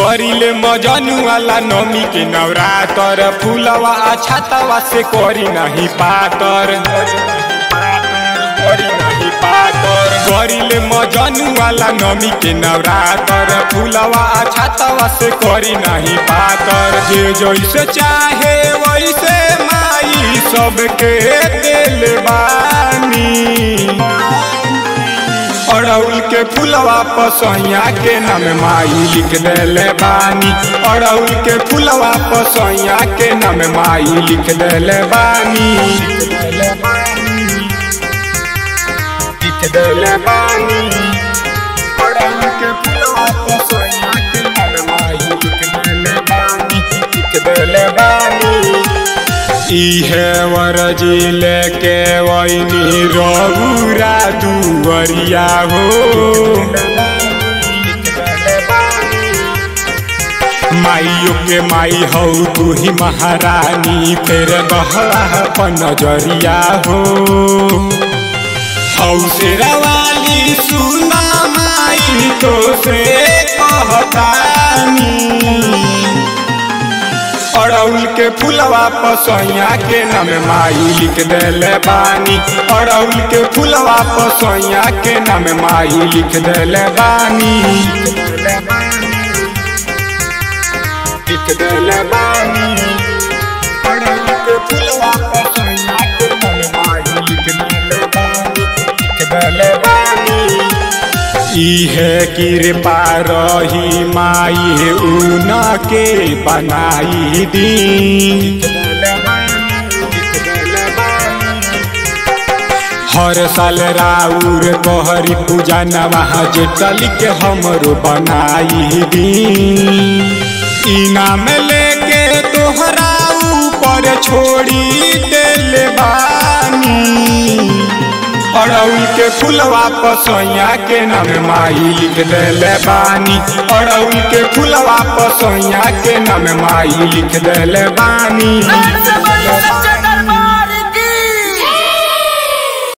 करिले मजनू वाला नमी के नवरातर फूलवा छातवा से करी नहीं पातर करी नहीं पातर करिले मजनू वाला नमी के नवरातर फूलवा छातवा से करी नहीं पातर जे जैसे चाहे वैसे माई सबके दिल बानी अड़उल के फूलवा पसैया के नाम माई लिख देले बानी अड़उल के फूलवा पसैया के नाम माई लिख देले बानी लिख देले बानी अड़उल के फूलवा पसैया के नाम माई लिख देले बानी लिख देले बानी इहे वरजी लेके वैनी रघुरा दुवरिया हो माइयो के माई हौ तू ही महारानी फेर गहरा अपन नजरिया हो हौ शेरवाली सुना माई तो से कहतानी अड़उल के फूलवा पसैया के नाम माई लिख देले बानी अड़उल के फूलवा पसैया के नाम माई लिख देले बानी लिख देले बानी अड़उल के फूलवा पसैया के नाम माई लिख देले बानी लिख देले बानी इहे कृपा रही माई ऊन के बनाई दी हर साल राउर कहरी पूजा नवा जेटल के हमरो बनाई दी इनाम लेके तोहरा ऊपर छोड़ी दिल बानी अड़उल के फूलवा पसैया के नाम माई लिख देले बानी अड़उल के फूलवा पसैया के नाम माई लिख देले बानी नर से